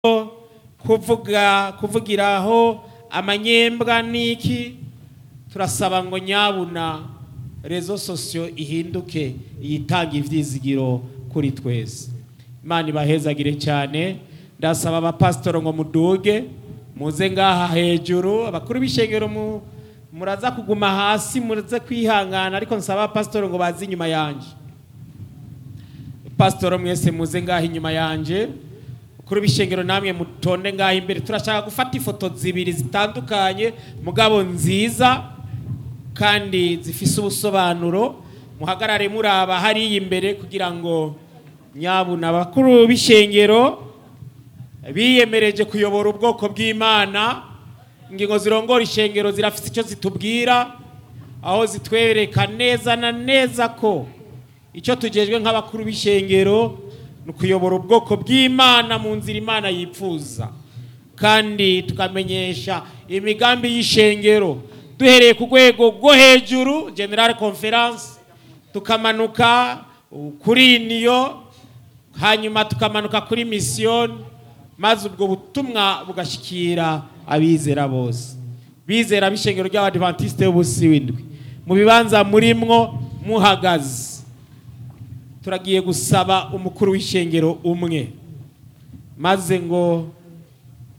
kuvuga kuvugiraho amanyembwa n'iki turasaba ngo nyabuna rezo sosiyo ihinduke yitanga ivyizigiro kuri twese imana ibahezagire cyane ndasaba abapasitoro ngo muduge muze ngaha hejuru abakuru b'ishengero mu muraza kuguma hasi muraze kwihangana ariko nsaba abapasitoro ngo baze inyuma yanje pasitoro mwese muze ngaha inyuma yanje kuri bishengero namwe mutonde ngaha imbere turashaka gufata ifoto zibiri zitandukanye mugabo nziza kandi zifise ubusobanuro muhagarare muraba hariya imbere kugira ngo nyabuna abakuru b'ishengero biyemereje kuyobora ubwoko bw'imana ingingo zirongora ishengero zirafite icyo zitubwira aho zitwereka neza na neza ko icyo tugejwe nk'abakuru b'ishengero ni ukuyobora ubwoko bw'imana mu nzira imana yifuza kandi tukamenyesha imigambi y'ishengero duhereye ku rwego rwo hejuru general conference tukamanuka kuri niyo hanyuma tukamanuka kuri misiyoni maze ubwo butumwa bugashikira abizera bose bizera b'ishengero ry'abadivantisite b'ubusi w'indwi mu bibanza murimwo muhagaze turagiye gusaba umukuru w'ishengero umwe maze ngo